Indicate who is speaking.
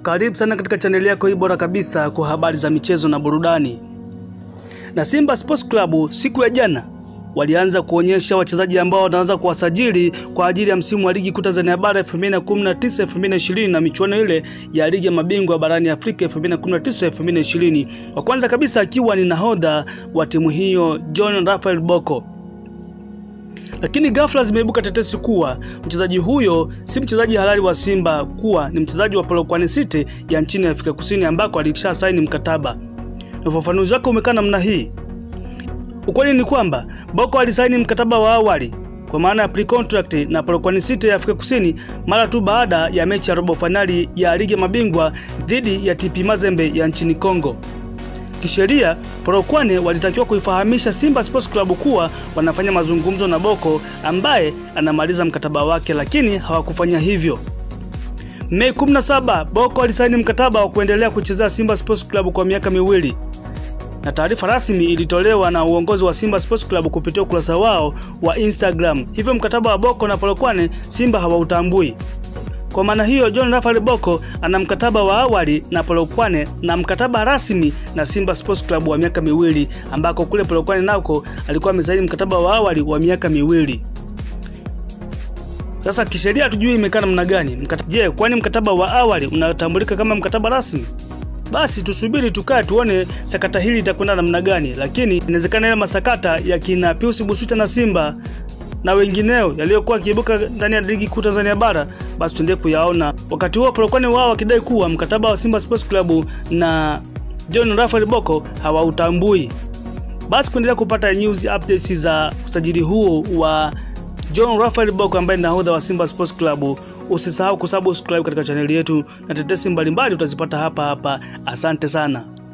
Speaker 1: Karibu sana katika chaneli yako hii bora kabisa kwa habari za michezo na burudani. Na Simba Sports Club siku ya jana walianza kuonyesha wachezaji ambao wanaanza kuwasajili kwa ajili ya msimu wa ligi kuu Tanzania bara 2019 2020 na michuano ile ya ligi ya mabingwa barani Afrika 2019 2020. Wa kwanza kabisa akiwa ni nahodha wa timu hiyo John Raphael Bocco. Lakini ghafla zimeibuka tetesi kuwa mchezaji huyo si mchezaji halali wa Simba, kuwa ni mchezaji wa Polokwane City ya nchini Afrika Kusini ambako alisha saini mkataba. Na ufafanuzi wake umekaa namna hii. Ukweli ni kwamba Bocco alisaini mkataba wa awali kwa maana ya pre-contract na Polokwane City ya Afrika Kusini mara tu baada ya mechi ya robo fainali ya ligi ya mabingwa dhidi ya TP Mazembe ya nchini Kongo. Kisheria, Polokwane walitakiwa kuifahamisha Simba Sports Club kuwa wanafanya mazungumzo na Bocco ambaye anamaliza mkataba wake, lakini hawakufanya hivyo. Mei 17, Bocco alisaini mkataba wa kuendelea kuchezea Simba Sports Club kwa miaka miwili na taarifa rasmi ilitolewa na uongozi wa Simba Sports Club kupitia ukurasa wao wa Instagram. Hivyo mkataba wa Bocco na Polokwane Simba hawautambui. Kwa maana hiyo, John Raphael Bocco ana mkataba wa awali na Polokwane na mkataba rasmi na Simba Sports Club wa miaka miwili, ambako kule Polokwane nako alikuwa amesaini mkataba wa awali wa miaka miwili. Sasa kisheria hatujui imekaa namna gani. Mkata... Je, kwani mkataba wa awali unatambulika kama mkataba rasmi? Basi tusubiri tukae tuone sakata hili litakwenda namna gani, lakini inawezekana ile masakata ya kina Pius Busuta na Simba na wengineo yaliyokuwa yakiibuka ndani ya ligi kuu Tanzania bara, basi tuendelee kuyaona. Wakati huo Polokwane wao wakidai kuwa mkataba wa Simba Sports Club na John Raphael Bocco hawautambui. Basi kuendelea kupata news updates za usajili huo wa John Raphael Bocco ambaye ni nahodha wa Simba Sports Club. Usisahau kusubscribe katika chaneli yetu na tetesi mbalimbali utazipata hapa hapa. Asante sana.